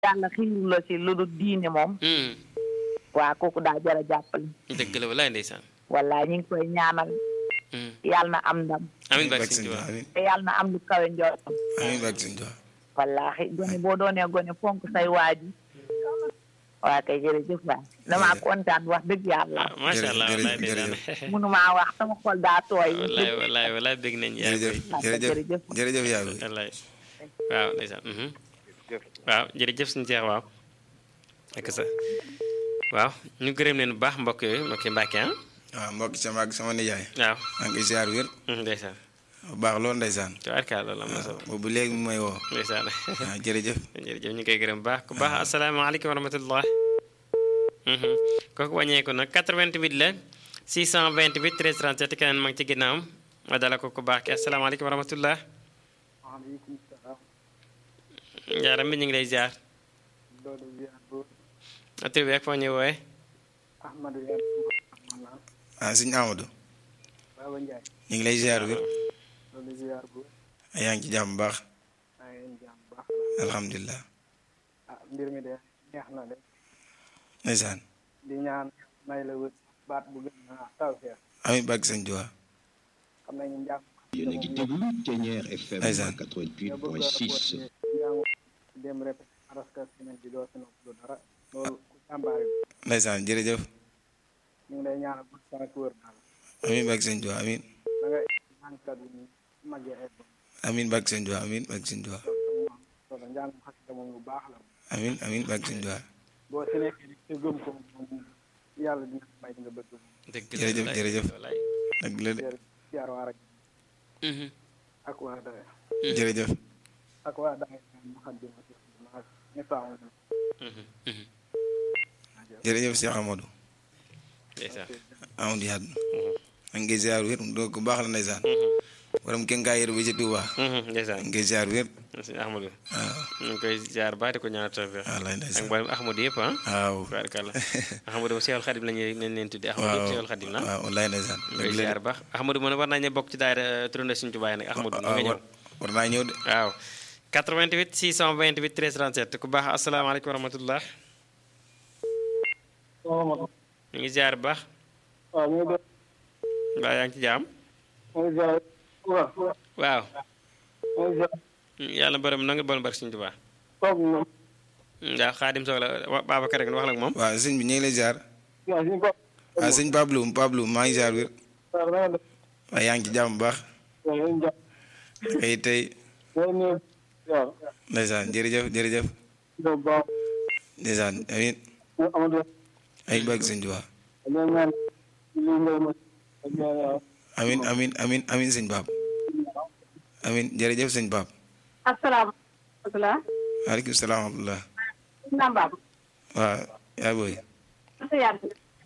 yàlla xiiru la si lu dul diine moom waa kooku daa jar a jàppale dëgg la walaay ndeysaan wallaay ñu ngi koy ñaanal yàlla na am ndam amiin barke Barke Sëñ Sëñ Tuubaa Tuubaa amiin te yàlla na am lu kawe njortam amiin barke Sëñ Tuubaa wallaahi gone boo doonee gone fonk say waaji waa kay jërëjëf waay damaa kontaan wax dëgg yàlla ah macha allah Jërëjëf, walaay ndeysaan mënumaa wax sama xol daa tooy walaay walaay walaay bëgg nañ yaa jërëjëf koy jërëjëf jërëjëf. jërëjëf yaa bi wallaay waaw ndeysaan mhm. waaw jërëjëf suñu seex waaw ak sa waaw ñu gërëm leen bu baax mbokk yooyu mbokki Mbàkke ah waaw mbokk sama ak sama nijaay waaw maa ngi koy ziar wér mhm, ndeysaan bu baax loolu ndeysaan tubaarkaal loolu am na solo boobu léegi mu may woo ndeysaan waaw jërëjëf jërëjëf ñu koy gërëm bu baax ku baax asalaamaaleykum wa rahmatullah mhm. kooku wàññeeku nag 88 la 628 13 37 keneen ma ngi ci ginnaawam ma dala ko ku baax ki asalaamaaleykum wa rahmatullah waaleykum salaam njaaram bi ñu ngi lay ziar loolu ziar bu tur bi ak foo ñuy wooye Ahmadou Yane maanaam ah sëñ Amadou Baba Ndiaye ñu ngi lay ziar wér loolu ziar bu yaa ngi ci jàmm bu baax maa ngi leen jàmm baax alhamdulilah ah mbir mi de neex na de ndeysaan di ñaan may la wët baat bu gën a taw feex amiin barke Sëñ Tuubaa xam nañu njàng yéen a ngi déglu Ténière FM Ndeysaan. nga bëgg a 88.6 njàng dem répété araska semaine bi doo si noppalu dara loolu ku jàmbaare bi ndeysaan jërëjëf ñu ngi lay ñaanal bu sa ak wër daal amiin barke Sëñ Tuubaa amiin da nga ñaankat yi ñu màggee ay bon amiin barke Sëñ Tuubaa amiin barke Sëñ Tuubaa loolu njàng xasida moom lu baax la amiin amiin barke Sëñ Tuubaa boo si nekkee rek te gëm ko moom yàlla dina may nga bëgg moom dëgg la Jërëjëf, walaay, jërëjëf. walaay. dëgg la de ziar ziar waa rajo Mhm. ak waa Dawe jërëjëf ak waa Dawe ma xam di ma si ma ñëpp amoon na Mhm. Mhm. jërëjëf Cheikh Amadou ndeysaan Amadou Yade maa ngi koy ziar wér doo ko baax la ndeysaan borom kenkaay yër bi ci Touba Mhm, ndeysaan maa ngi koy ziar wér sëñ Ahmadou waaw ñu ngi koy ziar baax di ko ñaanal tawfeex wallaay ak ndeysaan mboolem Ahmadou yëpp ah waaw tubaarkàlla Ahmadou ba Seexul Xadim la ñuy leen leen tuddee Ahmadou yëpp Seexul Xadim la waaw wallaay ndeysaan ñu koy dëgg la ziar de baax Ahmadou mën war naa ñu bokk ci daayira turandoo Sëñ Tuubaa nag Ahmadou nga ñëw war war naa ñëw de waaw 88 628 13 37 ku baax asalaamaaleykum wa rahmatullah ñu ngi ziar bu baax waaw ñu ngi mbaa yaa ngi ci jaam ñu ngi ziar waaw waaw ñu ngi ziar yàlla borom na nga borom barke Sëñ Tuubaa toog na waaw xaadim soog la wa- Babacar rek wax la ak moom waaw sëñ bi ñu ngi lay ziar waaw suñu bopp waaw sëñ Pablo Pablo maa ngi ziar wér waaw na nga def waaye yaa ngi ci jàmm bu baax waaw ñu ngi jàpp tey tey loolu ñu waaw ndeysaan jërëjëf jërëjëf bu baax ndeysaan amiin ñu Amadou ay barke Sëñ Tuubaa ñu ñaan li ngay ma ak waaw amiin amiin amiin amiin sëñ Pape amiin jërëjëf sëñ Pape asalaamaaleykum waaleykum salaam wa rahmatulah nambaam waaw yaa booy sa yàlla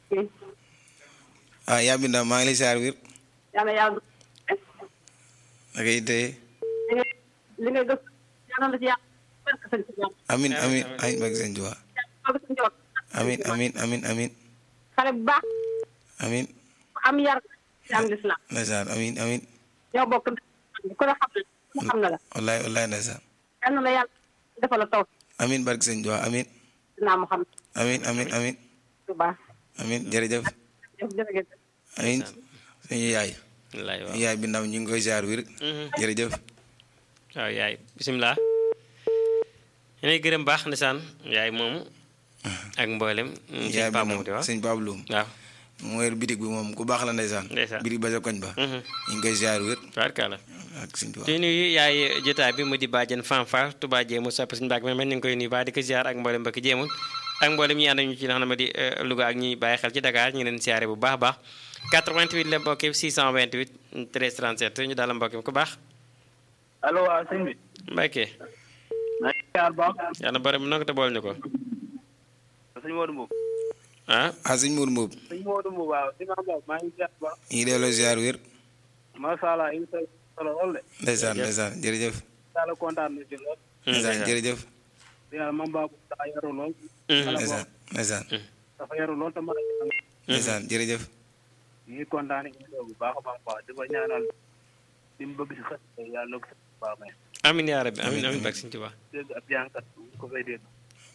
ah yaa binda maa ngi lay ziar wér yàlla yàlla naka yi tey li ngay gëstu yàlla la ci yàlla barke sëñ Tuubaa amiin amiin amiin barke Sëñ Tuubaa barke sëñ Tuubaa amiin amiin amiin amiin xale bu baax amiin am yar ci am lislaam ndeysaan amiin amiin ñoo bokk ku la xam ne mu xam na la wallaay wallaay ndeysaan yal na la yàlla defal la taw amiin barke Sëñ Tuubaa amiin dinaa mu xam amiin amiin amiin bu baax amiin jërëjëf jërëjëf amiin suñu yaay wallaay waaw suñu yaay bi ndaw ñu ngi koy ziar wér Mhm. jërëjëf waaw yaay bisimilah yéenay gërëm baax ndeysaan yaay moomu ak mboolem yaay sëñ bi Pape ndaw moom di wax sëñ Pape Loum waaw moo yor bitig bi moom ku baax la ndeysaan Ndeysaan. bitig ba sa koñ ba Mhm. ñu ngi koy ziar wér tubaarkàlla ak sëñ Tuubaa di nuyu yaay jotaay bi mu di bàjjen fanfar Touba jéemu sopp suñu mbàgg mel ñu ngi koy nuyu baax di ko ziar ak mboolem mbokki jéemul ak mboolem ñi ànd ak ñu ci nga xam ne di eh, Louga ak ñi bàyyi xel ci Dakar ñu leen siyaare bu baax a baax 88 la mbokki 628 13 37 ñu daal mbokki ku baax allo waaw sëñ bi Mbacke maa ngi ziar baax yàlla borom bi nanga te bool ñu ko sëñ Modou Mbow ah ah sëñ Mour Mboob sëñ Modou Mbow waaw sëñ Mbow maa ngi ziar baax ñu ngi delloo ziar wér macha allah émission bi solo lool de ndeysaan ndeysaan jërëjëf yàlla kontaan na ci lool ndeysaan jërëjëf yàlla mam baabu daa yaru lool ndeysaan ndeysaan dafa yaru lool te mën a jàng ndeysaan jërëjëf ñu ngi kontaan émission bu baax a baax baax di ko ñaanal li mu bëgg si xët yàlla na ko si baax may amin yaa rabbi amin amin bak Sëñ Tuubaa dégg ab jàngkat bu ko fay dégg